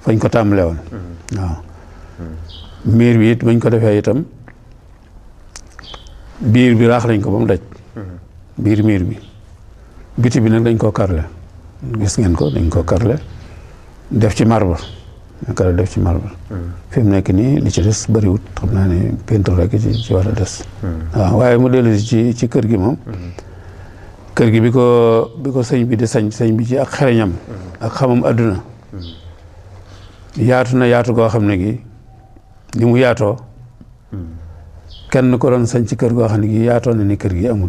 fañ ko tàmbalee woon waaw miir bi it bañ ko defee itam biir bi raax nañ ko ba mu daj biir miir bi biti bi nag dañ koo karle gis ngeen ko dañ koo karle def ci marbre kar def ci marbre fi mu nekk nii li ci des bëriwut xam naa ne peinture rek ci ci war a des waaw waaye mu dellu ci ci kër gi moom kër gi bi ko bi ko sëñ bi di sañ sëñ bi ci ak xereñam ak xamam adduna yaatu na yaatu goo xam ne gi ni mu yaatoo kenn ko doon sañ ci kër goo xam ne gi yaatoo na ni kër gi amul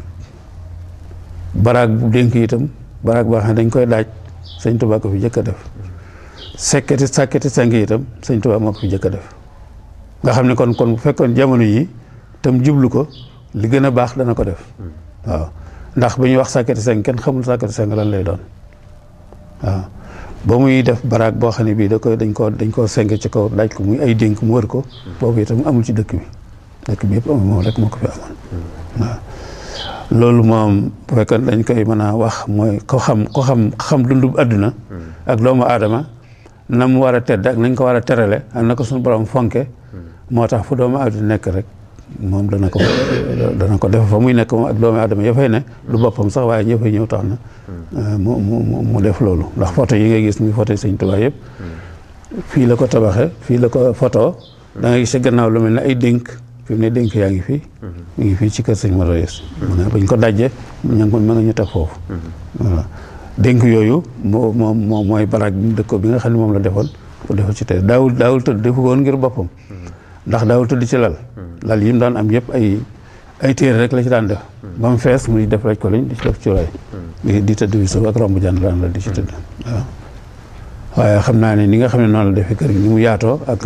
baraag bu dénk itam baraag boo xam ne dañ koy daaj sëñ Tuubaa ko fi jëkk a def sekketi sàkketi seng itam sëñ Tuubaa moo ko fi jëkk a def nga xam ne kon kon bu fekkoon jamono yi tam jublu ko li gën a baax dana ko def waaw ndax bu ñuy wax sàkketi seng kenn xamul sàkketi seng lan lay doon waaw ba muy def baraag boo xam ne bii da koy dañ koo dañ koo seng ci kaw daaj ko muy ay dénk mu wër ko boobu itam amul ci dëkk bi dëkk bi yëpp amul moom rek moo ko fi amoon waaw loolu moom bu fekkoon dañ koy mën a wax mooy ko xam ko xam xam dundub àdduna ak doomu aadama na mu war a tedd ak nañ ko war a terale ak na ko suñu borom fonke moo tax fu doomu aadama nekk rek moom dana ko dana ko def fa muy nekk moom ak doomu aadama ya fay ne du boppam sax waaye ñëpp ñëw tax na mu mu mu def loolu ndax photo yi ngay gis muy photo yi Sëñ Tuubaa yëpp fii la ko tabaxe fii la ko photo da ngay gis ci gannaaw lu mel ne ay dénk fi mu ne dénk yaa ngi fii mu ngi fii ci kër sëñ Modou Yes mu ne bañ ko dajje ña ngi ko ma nga ñu teg foofu voilà dénk yooyu moo moom moo mooy baraag bi mu dëkko bi nga xam ne moom la defoon ko defal ci tey daawul daawul tëdd defu ko woon ngir boppam ndax daawul tëdd ci lal lal yi mu daan am yëpp ay ay téere rek la ci daan def ba mu fees muy def rek ko lañ di ci def cuuraay di tëdd bi suuf ak romb jaan daan la di ci tëdd waaw waaye xam naa ne ni nga xam ne noonu la defee kër gi ni mu yaatoo ak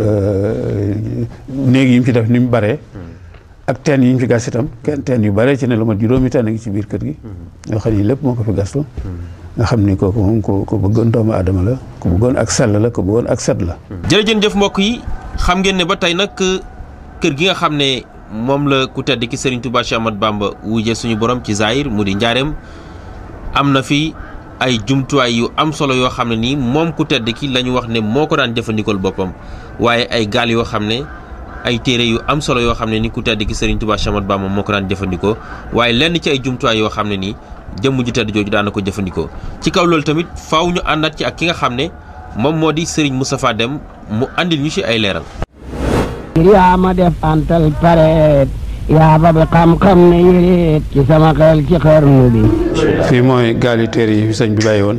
néeg yi mu ci def ni mu baree ak teen yi ñu fi gas itam kenn teen yu bare ci ne lu mat juróomi teen a ngi ci biir kër gi yoo xam ne lépp moo ko fi gastu nga xam ni kooku moom ko ko bëggoon doomu aadama la ko bëggoon ak sell la ko bëggoon ak set la jërëjëf mbokk yi xam ngeen ne ba tey nag kër gi nga xam ne moom la ku tedd ki Serigne Touba Cheikh Ahmadou Bamba wujje suñu borom ci Zahir mu di njaareem am na fi ay jumtuwaay yu am solo yoo xam ne nii moom ku tedd ki la ñu wax ne moo ko daan jëfandikool boppam waaye ay gaal yoo xam ne ay téere yu am solo yoo xam ne ni ku tedd ki Serigne Touba Cheikh Ahmadou Bamba moo ko daan jëfandikoo waaye lenn ci ay jumtuwaay yoo xam ne nii jëmm ju tedd jooju daan na ko jëfandikoo ci kaw loolu tamit faaw ñu àndaat ci ak ki nga xam ne moom moo di Serigne Moustapha Deme mu andil ñu ci ay leeral. yaa ma def antal pareet yaa ba bi xam-xam ne yéreet ci sama xel ci xarnu bi fii mooy gaali téere yi fi sëñ bi bàyyi woon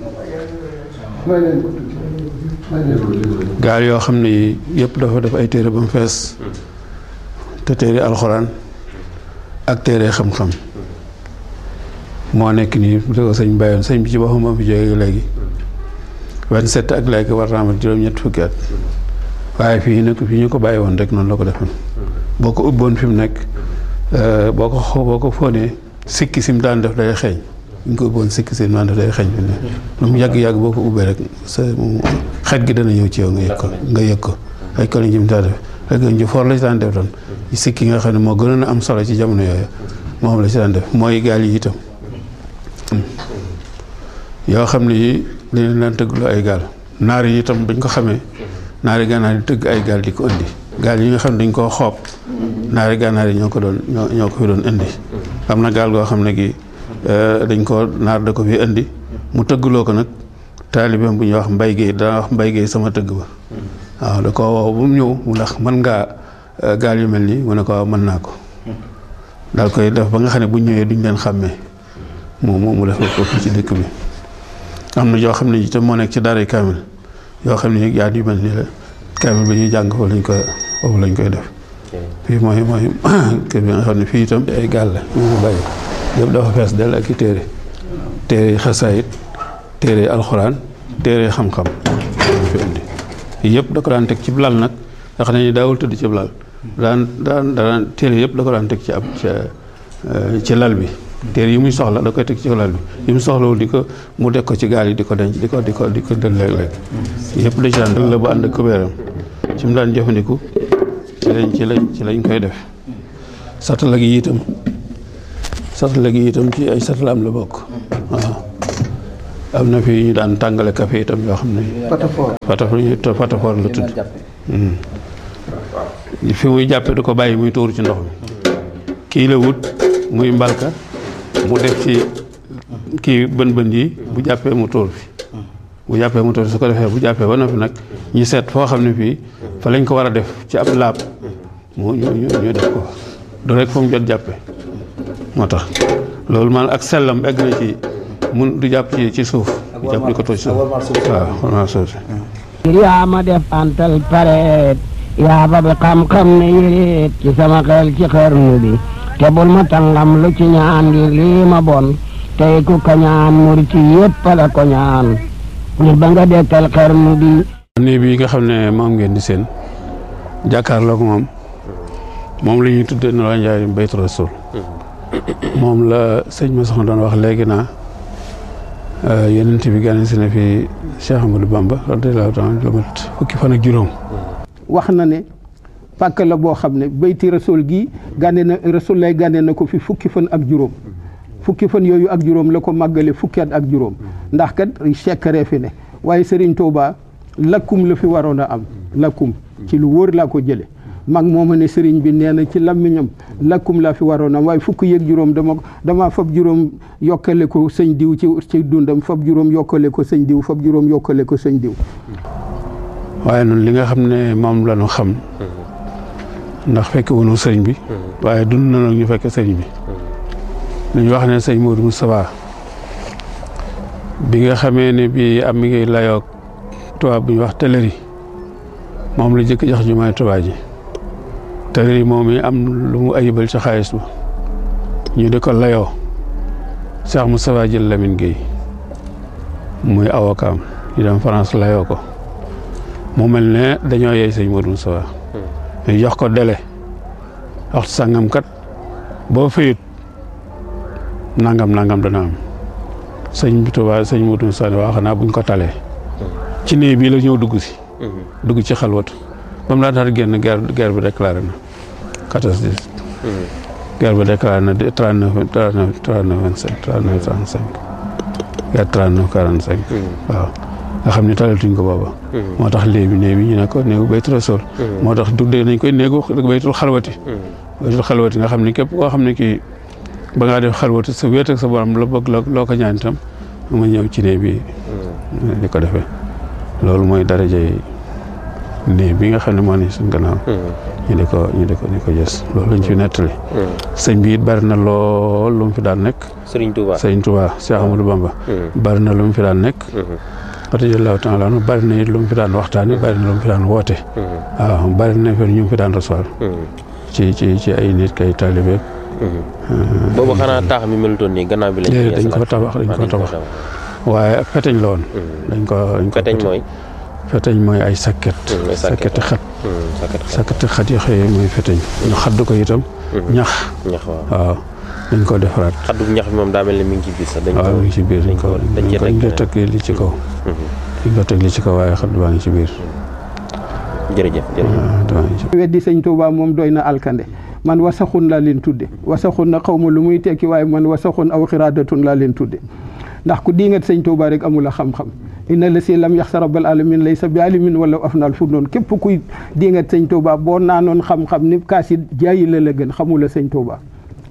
gaal yoo xam ne yi yëpp dafa def ay téere ba mu fees te téere alxuraan ak téere xam-xam moo nekk nii bu ko sëñ bàyyi woon sëñ bi ci boppam moo fi jógee léegi vingt-sept ak léegi war naa amat juróom-ñett fukki at waaye fii nag fii ñu ko bàyyi woon rek noonu la ko defoon boo ko ubboon fi mu nekk boo ko xoo boo ko fóonee sikki sim daan def day xeeñ ñu ko ubboon sikki sim daan def day xeeñ fi ne lu mu yàgg-yàgg boo ko ubbee rek sa xet gi dana ñëw ci yow nga yëg ko nga yëg ko ay ko lañ jëm daa def rek ñu for la ci daan def doon sikki nga xam ne moo gënoon a am solo ci jamono yooyu moom la ci daan def mooy gaal yi itam yoo xam ne yi dañ daan tëgglu ay gaal naar yi itam bañ ko xamee naari gànnaar yi tëgg ay gaal di ko indi gaal yi nga xam ne dañ koo xoob naari gànnaar yi ñoo ko doon ñoo ñoo ko fi doon indi am na gaal goo xam ne gi dañ ko naar da ko fi indi mu tëggloo ko nag taalibeem bu ñuy wax mbay géey daa wax mbay géey sama tëgg ba waaw da ko woo bu mu ñëw mu ndax mën ngaa gaal yu mel nii mu ne ko waaw mën naa ko daal koy def ba nga xam ne bu ñëwee duñ leen xàmmee mu mu mu def ko fii ci dëkk bi am na yoo xam ne itam moo nekk ci daaray kaamil yoo xam ne yaa yu mel nii la kaamil ba ñuy jàng foofu lañ koy foofu lañ koy def fii mooy mooy kër bi nga xam ne fii itam ay gaal la ñu ngi bàyyi yëpp dafa fees del ak i téere téere xasaayit téere alxuraan téere xam-xam fi indi yëpp da ko daan teg ci lal nag nga xam ne ni daawul tëdd ci lal daan daan daan téere yëpp da ko daan teg ci ab ci lal bi téere yi muy soxla da koy teg ci lal bi yi mu soxlawul di ko mu deg ko ci gaal yi di ko denc di ko di ko di ko dël léeg-léeg yëpp da ci daan dëgg la bu ànd ak kubéeram ci mu daan jëfandiku ci lañ ci lañ ci lañ koy def satala gi itam satala gi itam ci ay satalaam la bokk waaw am na fi ñu daan tàngale café itam yoo xam ne Patafor. patafor patafor la tudd fi muy jàppe du ko bàyyi muy tuur ci ndox mi kii la wut muy mbalka mu def ci kii bën bën yi bu jàppee mu tuur fi bu jàppee mu tuur fi su ko defee bu jàppee ba noppi nag ñu seet foo xam ne fii fa lañ ko war a def ci ab laab mu ñu ñu ñu def ko du rek fa mu jot jàppe moo tax loolu man ak sellam egg na ci mun du jàpp ci ci suuf du jàpp di ko toj suuf waaw warmaa suuf si ngir yaa ma def antal pareet yaa ba bi xam-xam ne yéreet ci sama xel ci xarnu bi te bul ma tàngam lu ci ñaan ngir lii ma bon tey ku ko ñaan murit yépp la ko ñaan ngir ba nga dekkal xarnu bi nii bii nga xam ne moom ngeen di seen jàkkaarloog moom moom la ñuy tuddee ne la njaay baytu rasul moom la sëñ ma soxna doon wax léegi naa yenent bi gane si na fi Cheikh Amadou Bamba radiyallahu taala lu mat fukki fan ak juróom wax na ne pàkk la boo xam ne bayti rasul gi gànne na rasul lay gànne na ko fi fukki fan ak juróom fukki fan yooyu ak juróom la ko màggale fukki at ak juróom ndax kat sekkare fi ne waaye Serigne Touba lakkum la fi waroon a am lakkum ci lu wóor laa ko jële mag mooma ne Serigne bi nee na ci lammiñam lakkum laa fi waroon a am waaye fukki yeeg juróom dama dama fab juróom yokkale ko sëñ diw ci ci dundam fab juróom yokkale ko sëñ diw fab juróom yokkale ko sëñ diw waaye noonu li nga xam ne moom la ñu xam ndax fekk wunu sëriñ bi waaye dund na nag ñu fekk sëriñ bi lu ñu wax ne sëñ Modou Moustapha bi nga xamee ne bi am mi ngi layoog tubaab bu ñu wax teleri moom la jëkk jox jumaay tubaab ji teleri moom yi am lu mu ayibal ci xaalis ba ñu di ko layoo Cheikh Moustapha jël Lamine Gueye muy avocat am ñu dem France layoo ko mu mel ne dañoo yey sëñ Modou Moustapha ñu jox ko délai waxtu sàngam kat boo fayut nangam nangam dana am sëñ bi Tuubaa sëñ Modou Moustapha ne waa xanaa buñ ko talee ci néeg bii la ñëw dugg si dugg ci xalwatu ba mu laataa génn guerre guerre bi déclaré na quatorze dix guerre bi déclaré na trente neuf trente neuf trente neuf vingt cinq trente neuf trente cinq guerre trente neuf quarante cinq waaw nga xam ne talatuñ ko booba moo tax léegi néeg bi ñu ne ko néegu baytu rasul moo tax tuddee nañ koy néegu baytul xalwati baytul xalwati nga xam ne képp koo xam ne kii ba ngaa def xalwati sa wéet ak sa borom la bëgg loo ko ñaan itam ma ñëw ci néeg bi di ko defee loolu mooy darajay néeg bi nga xam ne moo ne suñ gannaaw ñu di ko ñu di ko ñu ko gës loolu lañ fi nettali sëñ bi it bari na lool lu mu fi daan nekk Serigne Touba sëñ Touba Cheikh Amadou Bamba bari na lu mu fi daan nekk radiyallahu taala anhu bari na it lu mu fi daan waxtaani bari na lu mu fi daan woote waaw bari na fi ñu mu fi daan recevoir ci ci ci ay nit kay taalibe boobu xanaa taax mi melutoon nii gannaaw bi lañ dañ ko tabax dañ ko tabax waaye ak feteñ la woon dañ ko dañ ko feteñ mooy feteñ mooy ay sakket sakketi xat sakketi xat yi xëy mooy feteñ ñu xadd ko itam ñax ñax waaw waaw dañ ko defaraat xaddu ñax bi moom daa mel ni mi ngi ci biir sax dañ waaw mi ngi ci biir dañ ko dañ cee dañ ko teg li ci kaw dañ ko teg li ci kaw waaye xadd baa ngi ci biir jërëjëf jërëjëf weddi sëñ Touba moom doy na alkande man wasaxun laa leen tudde wasaxun na xaw ma lu muy tekki waaye man wasaxun aw xiraadatun laa leen tudde ndax ku diingat sëñ Touba rek amul a xam-xam inna la si lam yax sa rabbal alamin lay sa bi alimin wala afnaal fu noonu képp kuy diingat sëñ Touba boo naanoon xam-xam ni kaas yi jaayi la la gën xamula sëñ Touba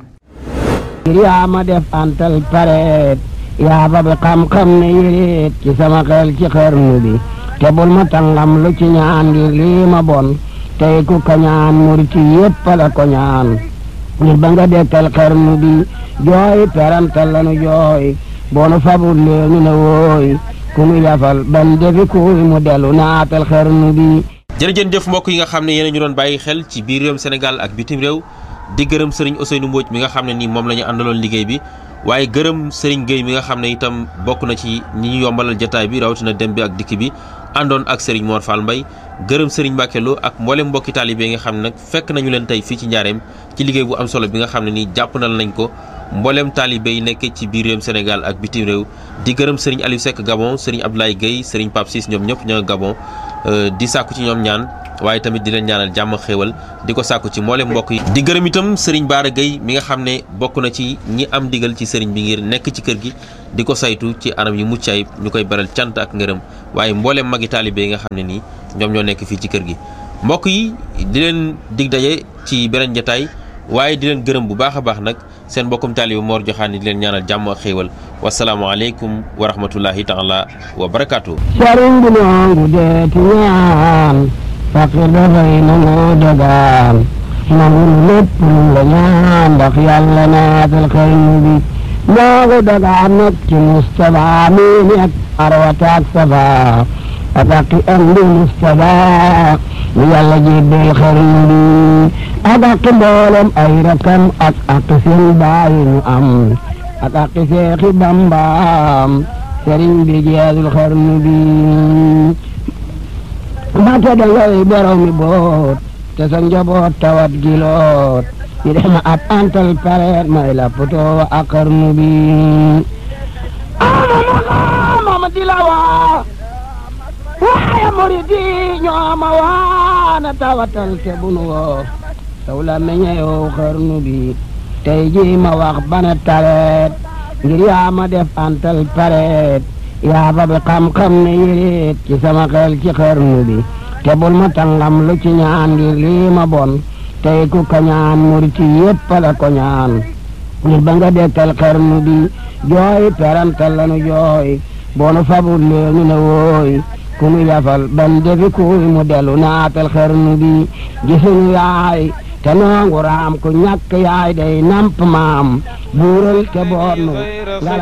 ngir yaa ma def antal pareet yaa ba bi xam-xam ne yéreet ci sama xel ci xarnu bi te bul ma tàngam lu ci ñaan ngir lii ma bon tey ku ko ñaan murit yépp la ko ñaan ngir ba nga dekkal xarnu bi jooy perantal lanu jooy boonu fabul leenu ne wooy ku nu yafal ban defi kuy mu dellu naatal xarnu bi jërëjën jëf mbokk yi nga xam ne yéen ñu doon bàyyi xel ci biir réewum Sénégal ak bitim réew di gërëm sëriñ Ousseynou Mbodj mi nga xam ne nii moom la ñu àndaloon liggéey bi waaye gërëm sëriñ Gueye mi nga xam ne itam bokk na ci ñi ñu yombalal jataay bi rawatina dem bi ak dikk bi àndoon ak sëriñ Mor Fall Mbaye gërëm sëriñ Mbacke Lo ak mboolem mbokki taalibe yi nga xam ne nag fekk nañu leen tey fii ci njaareem ci liggéey bu am solo bi nga xam ne nii jàppandal nañ ko mboolem taalibe yi nekk ci biir réewum Sénégal ak bitim réew di gërëm sëriñ Aliou Seck Gabon sëriñ Abdoulaye Gueye sëriñ Pape Ciss ñoom ñëpp ña nga Gabon di sàkku ci ñoom ñaan waaye tamit di leen ñaanal jàmm xéewal di ko sàkku ci mboolem mbokk yi di gërëm itam sëriñ Baara Gueye mi nga xam ne bokk na ci ñi am digal ci sëriñ bi ngir nekk ci kër gi di ko saytu ci anam yu mucc ayib ñu koy beral cant ak ngërëm waaye mboolem magi taalibe yi nga xam ne nii ñoom ñoo nekk fii ci kër gi mbokk yi di leen dig daje ci beneen jataay waaye di leen gërëm bu baax a baax nag seen mbokkum taalibe Mor Joxaane di leen ñaanal jàmm ak xéewal wasalaamualeykum wa rahmatullahi taala wa barakaatu. sëriñ bi noongu deeti ñaan fakir dafay nangu dagaan nangu lépp lu la ñaan ndax yàlla naatal xarnu bi noongu dagaan nag ci Mustapha mi nekk arwata ak safa ataki am di Mustapha mi yàlla jébbal xarnu bi ak ak mboolem ay rakam ak ak seen baay ñu am ak ak seexi bambaam sëriñ bi jeexul xarnu bi mbàkke da ngay borom mi boot te sa njaboot tawat giloot ñu def ma ab antal pareet may la poto ak xarnu bi ama mama di la waa waaye murid yi ñoo ma waana tawatal te bunu woo taw la meññeew xarnu bi tey ji ma wax bana tareet ngir yaa ma def antal pareet yaa ba bi xam-xam ne yéreet ci sama xel ci xarnu bi te bul ma tàngam lu ci ñaan ngir lii ma bon tey ku ka ñaan murit yépp la ko ñaan ngir ba nga dekkal xarnu bi jooy perantal lanu jooy boonu fabul leenu ne wooy ku nu yafal ban defi kuy mu delu naatal xarnu bi gisuñu yaay te noongu raam ku ñàkk yaay day namp maam buural te boonu